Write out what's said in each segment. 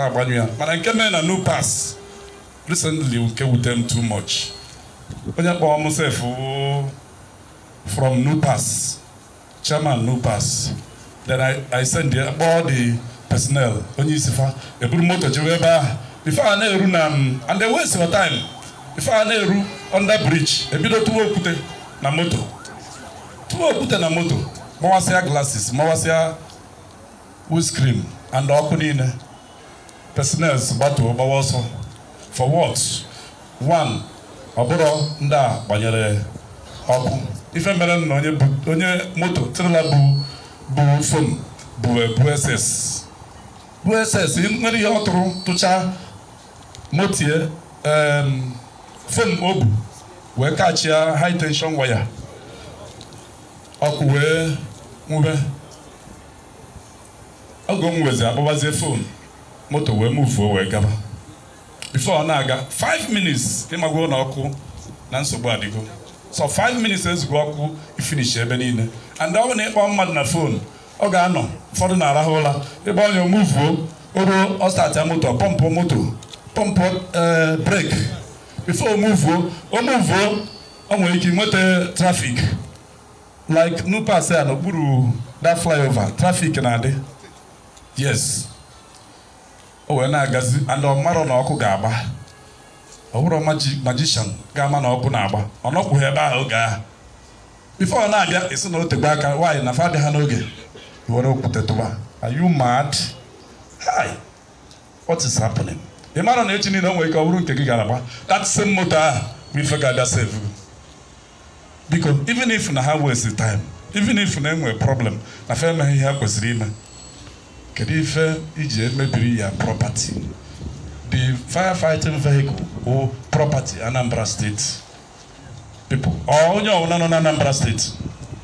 na-agbanyụ ya mana nke mere na nupas recently nke wute m too much onye kpọrọ m sef wụ from nupas chairman nupas then i i send ya kpọọ the personnel onye isi fa eburu moto jewe ebe ahụ before a na-eru na m and they waste your time before a na-eru under bridge ebido tụwa okwute na moto tụwa okwute na moto mawasịa glasses mawasịa windscreen and ọkụ niile personnel gbatuo gbawa ọsọ for what one ọ bụrụ ndị a gbanyere ọkụ ife mere na onye bu onye moto trela bụ bụ fon bụ bụ ss bụ ss nwere ihe ọ tụrụ tụchaa motie em, fon o bu wee kachia high tension waya ọkụ wee nwube oge m wezi akpọbazie fon moto wee muvuo wee gaba before ọ na-aga 5 minutes ịmagwo na ọkụ na nsogbu adịgo so 5 minutes ezugbo ọkụ ifinish ebe niile and ọ bụ na ịkpọ mmadụ na fon ọ ga-anọ ụfọdụ na-arahụ ụra ebe onye omuvuo oruo ọ startịa moto pọmpụ moto pọmpụ ee breki before omuvuo omuvuo o nwere ike nweta trafik like nupas a n'okpuru that flyover trafik na-adị yes o wee na-agazi and ọ marọ na ọkụ ga-agba ọ bụrụ magi- magician ga-ama na ọkụ na-agba ọ nọkwughị ebe ahụ oge ahụ bifo ọ na-abịa esi na o tegbe aka nwaanyị na fadị ha n'oge were okwute tụba are you mad hi what is happening ị mara na echi niile o nwere ike ọ bụrụ nke gị gara agba that same moto ahụ bụ ife ga-abịa save gị. biko even if na ha waste time even if na enwere problem na fa emeghị ihe ha kwesịrị ime kedu ife iji emebiri ya property the firefighting vehicle or property anambra state people or onye ọbụla nọ na anambra state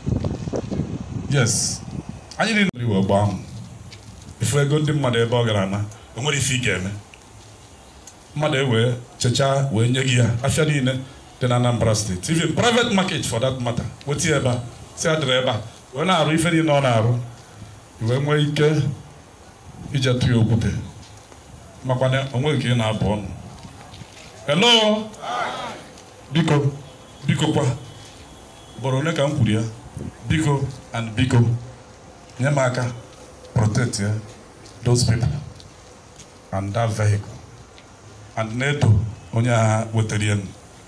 yes anyị niile iwe ọgbọ ahụ ifu ego ndị mmadụ ebe ọ gara na o nwere ife ị ga-eme mmadụ ewee chechaa wee nye gị ya afịa niile dị na anambra steeti even private market for that matter weta ya ebe a si adịrị ebe a wee na-arụ ife niile ọ na-arụ wee nwee ike ije tụ ya okwute makwana onweghị ka ị na-abụ ọnụ hello biko biko kwa ugboro ole ka m kwuru ya biko and biko nye m aka protect ya those people and that vehicle and na-eto onye agha wetara ya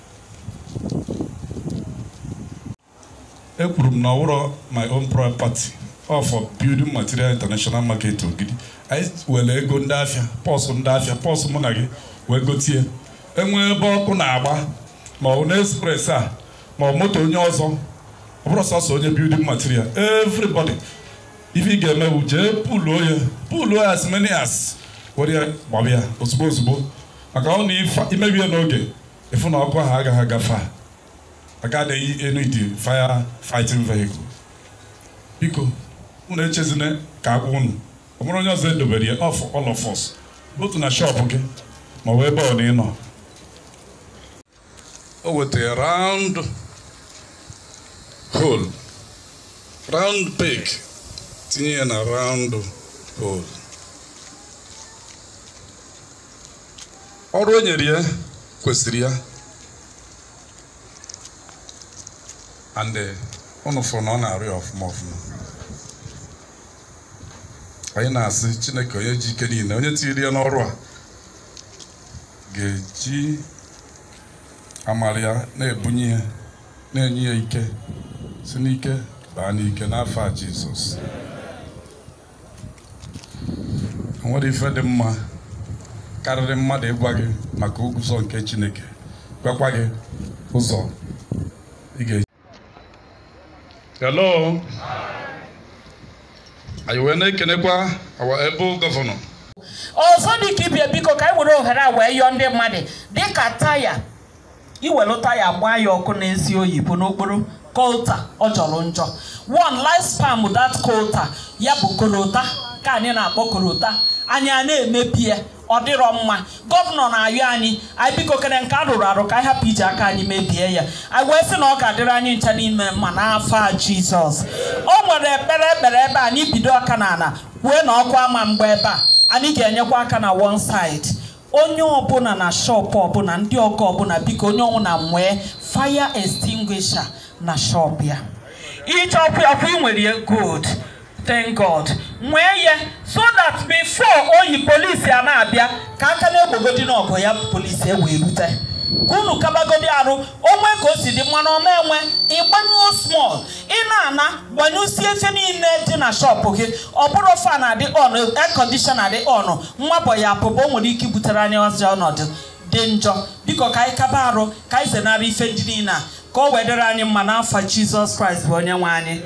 ekwuru m na ọwụrọ my own property ọ for building material international market ogidi anyị were ego ndị afịa pọsụ ndị afịa pọsụ mụ na gị wee gotie enwee ebe ọkụ na-agba ma ọ bụ na express a ma ọ moto onye ọzọ ọ bụrụ sọsọ onye building material everybody ife ị ga-eme bụ jee puluo ya puluo ya as many as were ya gbaba ya ozugbo ozugbo maka ọ na ife- imebi ya n'oge ịfụ na ọkụ ahụ agaghị agafe a agaghị enu iti fire fighting vehicle biko unu echezina ka agwa unu ọ bụrụ onye ọzọ edobere ya ọ for all of us otu na shop gị ma ọ bụ ebe ọ na ịnọ o wetara round hole round peg tinye ya na round hole ọrụ o nyere ya kwesịrị ya and eh, unu fụrụ na ọ na-arụ ya ọfụma ọfụma anyị na-asị chineke onye ji ike niile onye tiri ya n'ọrụ a ga-eji amara ya na-ebunye ya na-enye ya ike si n'ike baa n'ike n'afọ a jizọs o nwere ife dị mma karịrị mmadụ ịgwa gị maka ụzọ nke chineke gwakwa gị ụzọ ị ga hello anyị wee na-ekenekwa our able gọvanọ ọzọ dị ka ibie biko ka anyị were ohere a wee yọọ ndị mmadụ dịka taya iwelu taya gbaa ya ọkụ n'ezi oyibo n'okporo kolta ọ jọrọ njọ one life spam that kolta ya bụ korota ka anyị na-akpọ korota anyị a na-emebi ya ọ dịrọ mma gọvanọ na-ayọ anyị anyị biko kere nke a rụrụ arụ ka anyị hapụ iji aka anyị mebie ya anyị wee sị na ọ ga-adịrị anyị ncha n'ime mma n'afọ a jizọs o nwere ekpere ekpere ebe a n'ibido aka na ala kwue na ọkụ ama mgbe ebe a anyị ga-enyekwa aka na one side onye ọbụla na shop ọbụla ndị ọgọ ọbụla biko onye ọbụla nwee fire extinguisher na shop ya ịchọkwa ọkwa ị nwere ya good thank god nwee ya so that before oyi polisi a na-abịa ka aka na-egbogodi n'ọgụ ya polisi ewee rute ka unu kabagodi arụ onwe ka o si dị mmanụ ọma enwe ịgbanyụọ small ị na-ana gbanyụsie efe niile dị na shọpụ gị ọ bụrụ fan adị on air conditioner dị on nwabọ ya apụba o nwere ike ibutere anyị ọzọ ọnọdụ dị njọ biko ka anyị kaba arụ ka anyị zenara ife ndị niile a ka o wedere anyị mma n'afọ jizọs kraịst bụ onye nwe anyị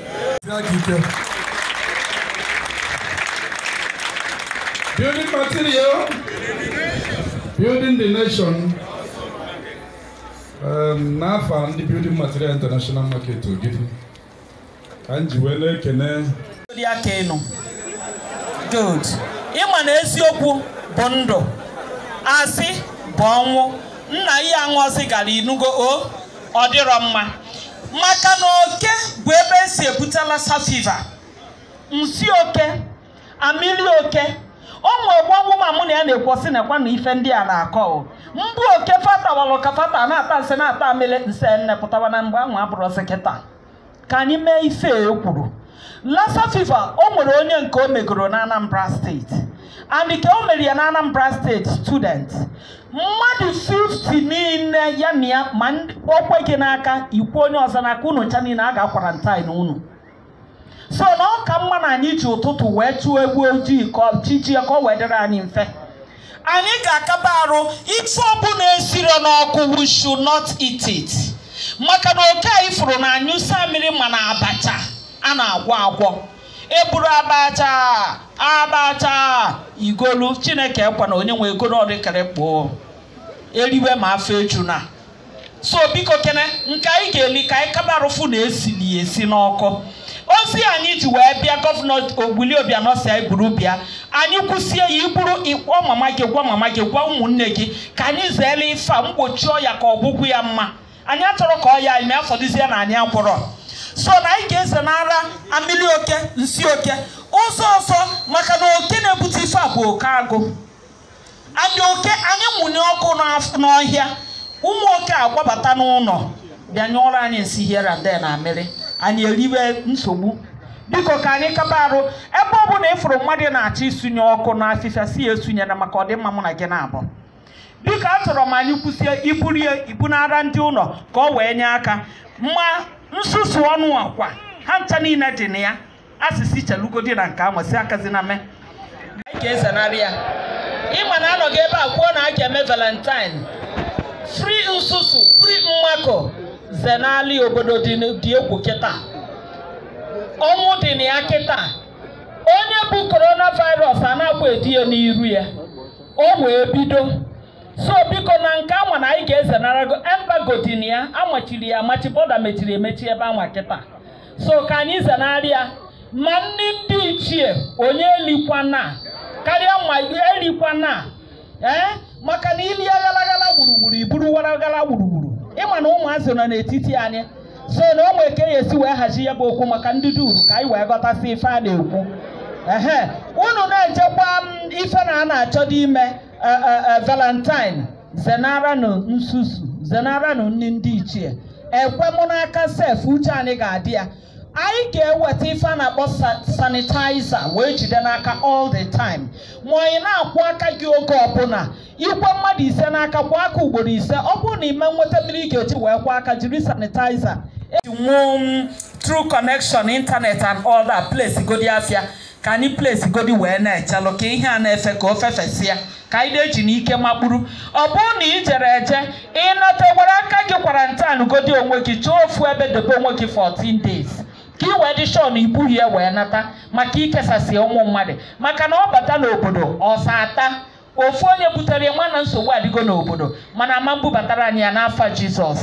Building material, building the nation. Um, n'afọ ndị building material international market ogidi ka m ji wee na-ekene dị aka enu good ịma na eziokwu bụ ndụ asị bụ ọnwụ nna ihe aṅụọzi gara inugo o ọ dịrọ mma maka na oke bụ ebe esi ebute lassa fever nsi oke amili oke ụmụ ọgbọnwụ ma mụ na ya na-ekwosi nekwa na ife ndị a na-akọ o mbụ oke fatawalụ ka fata na-ata nsị na-ata amịlị nse nne pụtara na mgbe ahụ abụrụzi kịta ka anyị mee ife e kwuru lassa fever o nwere onye nke o megoro na anambra steeti and ka o mere ya na anambra steeti student mmadụ 50 niile ya na ya ma okwe gị n'aka ikwu onye ọzọ n'aka unu ncha niile a ga-akwarantine unu so na ọ ka mma na anyị ji ụtụtụ wee chụọ egwu ojii ka chijie ka o wee dịrị anyị mfe anyị ga-akaba arụ ife ọbụla esiro n'ọkụ we should not eat it maka na oke anyị fụrụ na anyụsa mmiri ma na abacha a na-agwọ agwọ eburu abacha abacha igolu chineke ekwa na onye nwe egolu ọdịkere kpoo eriwe ma afọ eju na so biko kene nke anyị ga-eli ka anyị kaba arụfụ na esili esi n'ọkụ ozi anyị ji wee bịa gọvanọ ogbuli obianọ si anyị buru bịa anyị kwụsie ya iburu ịkpọ mama gị gwa mama gị gwa ụmụnne gị ka anyị zeele ife a mgbochi ọya ka ọgwụgwụ ya mma anyị achọrọ ka ọya anyị afọdụzie na anyị agwụrọ so na anyị ga-eze n'ara amili oke nsi oke ụzọ ọzọ maka na oke na-ebute ife a bụ oke agụ anyị oke anyị mụnye ọkụ n'af- n'ọhịa ụmụ oke agbabata n'ụlọ bịa nyụọrọ anyị nsị here and there na amịrị anyị eriwe nsogbu biko ka anyị kaba arụ ebe ọ bụla ịfụrụ mmadụ na-achọ isunye ọkụ n'afịfịa si ya esunyere maka ọdịmma mụ na gị na-abụ biko achọrọ m anyị kwụsie iburie ibunara ndị ụlọ ka ọ wee nye aka ma nsusu ọnụ akwa ha ncha niile dị na ya asịsị chelugodi na nke ahụ si akazina mee anyị ga-ezenarị ya ịma na anọghị ebe a kwuo na a ga-eme valentine fri nsusu fri mmakọ zenali obodo dị n- dị egwu kịta ọnwụ dị na ya kịta onye bụ coronavirus a na-akwa edi ya n'iru ya o wee bido so biko na nke anwa na anyị ga-ezenara go embago dị na ya amachiri ya amachi bọda mechiri emechi ebe anwa kịta so ka anyị zenarị ya ma ndị ndị ichie onye elikwana karịa ma elikwana ee maka na ili aghalaghala gburugburu iburu waraghala gburugburu ịma na ụmụazị nọ n'etiti anyị so na ụmụ eke ya esi wee hazi ya bụ okwu maka ndị duru ka anyị wee ghọtasị ife a na-ekwu ehe unu na-echekwa m ife na a na-achọ dị ime e, e, e, valentine zenaranụ nsusu zenaranụ nri ndị ichie ekwe mụ n'aka sef uche anyị ga-adị ya anyị ga-eweta ife a na-akpọ sa- sanitizer wee jide n'aka all the time ma ị na-akwụ aka gị oge ọbụla ikwe mmadụ ise n'aka kwụọ aka ugboro ise ọ bụrụ na ime nweta mmiri ị ga-eji wee kwụọ aka jiri sanitizer eji nwụọ m true connection internet and all that place godi afịa ka anyị place godi wee na-echelụ ka ihe a na-efe ka o fefesịa ka anyị na-eji n'ike makpuru ọ bụrụ na ị jere eje ịnata were aka gị kwarantin godi onwe gị chọọ ofu ebe debe onwe gị 14 days ka ị wee dị shọ na ibughị ya wee nata maka ikesasị ụmụ mmadụ maka na ọ bata n'obodo ọsa ata ofu onye butere ya nwa na nsogbu adịgo n'obodo mana ama mbubatara anyị ya n'afọ jizọs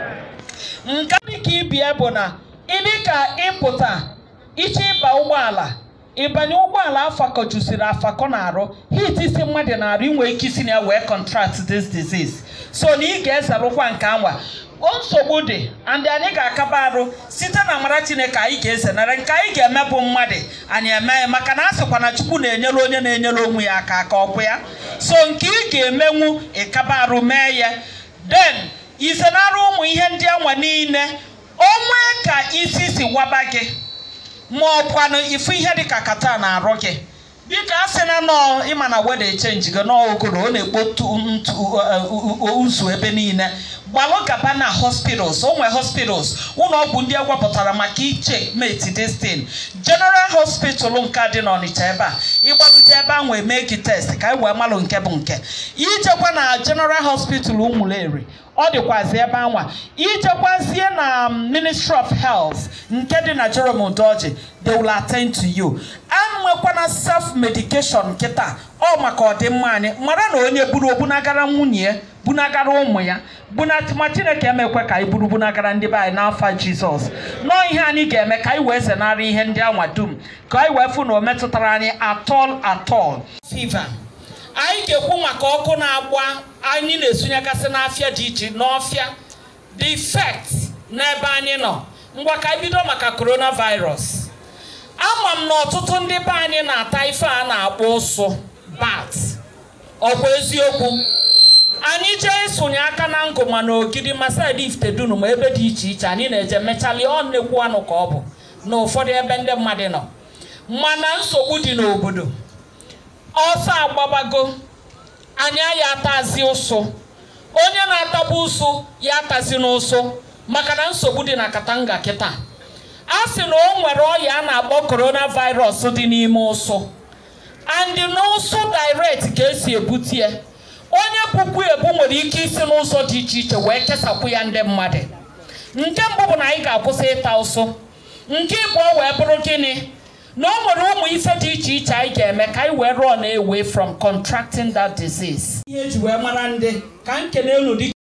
nke dị ka ibie bụ na ịdị ka ịpụta iche ịba ụgbọala ịbanye ụgbọala afakọjusiri afakọ na-arụ hit isi mmadụ na-arụ inwe ike isi na ya wee contract this disease so na ị ga-ezerụkwa nke anwa nsogbu dị and anyị ga-akaba arụ site na amara chineke anyị ga-ezenara nke anyị ga-eme bụ mmadụ anyị eme ya maka na a sịkwa na chukwu na-enyere onye na-enyere onwe ya aka aka ọkwụ ya so nke ị ga-emenwu ịkaba arụ mee ya den izenara ụmụ ihe ndị anwa niile onwe ka isi si waba gị ma ọkwanụ ifu ihe dịka kata na-arụ gị biko a sị na nọọ ịma na weda echenji gị n'ogoro ọ na-ekpotu ntu uzu ebe niile gbalụ gaba na hospitals o nwere hospitals ụlọ ọgwụ ndị ewepụtara maka iche meti destin general hospital nke dị n'ọnịcha ebe a ịgbalute ebe ahụ eme gị test ka anyị wee malụ nke bụ nke ijekwa na general hospital ụmụleri ọ dịkwazi ebe anwa ijekwazie na ministry of health nke dị na jerome udoji they will attend to you anwekwana self medication kịta ọ maka ọdịmma anyị mara na onye buru obunagara nwunye ya bunagara ụmụ ya ma chineke emekwe ka anyị buru bunagara ndị be anyị n'afa jizọs nọọ ihe anyị ga-eme ka anyị wee zenara ihe ndị anwa dum ka anyị wee fụ na o metụtara anyị atọl atọl fiva anyị ga-ekwu maka ọkụ na-agba anyị na-esunyegasị n'afịa dị iche n'ọfịa the effect n'ebe anyị nọ ngwa ka anyị bido maka coronavirus ama m na ọtụtụ ndị be anyị na-ata ife a na-akpọ ụsụ bat ọkwa eziokwu anyị jee ịsụnye aka na ngụ ma na ogidi ma saịdị ifitedunu ma ebe dị iche iche anyị na-eje mechali ọ nnekwu anụ ka ọ bụ na ụfọdụ ebe ndị mmadụ nọ mana nsogbu dị n'obodo ọsọ agbabago anyị ya atazi ụsụ onye na-atabu ụsụ ya atazi n'ụsụ maka na nsogbu dị na katanga kịta a sị na o nwere ọya a na-akpọ coronavirus dị n'ime ụsụ and n'ụsụ direct ka esi ebute ya onye bukwu ebu nwere ike isi n'ụzọ dị iche iche wee kesapụ ya ndị mmadụ nke mbụ bụ na anyị ga-akwụsị ịta ụsụ nke ịbụọ wee bụrụ gịnị na o nwere ụmụ ife dị iche iche anyị ga-eme ka anyị wee rụọ na away from contracting that disease ihe eji wee mara ndị ka nkene unu dị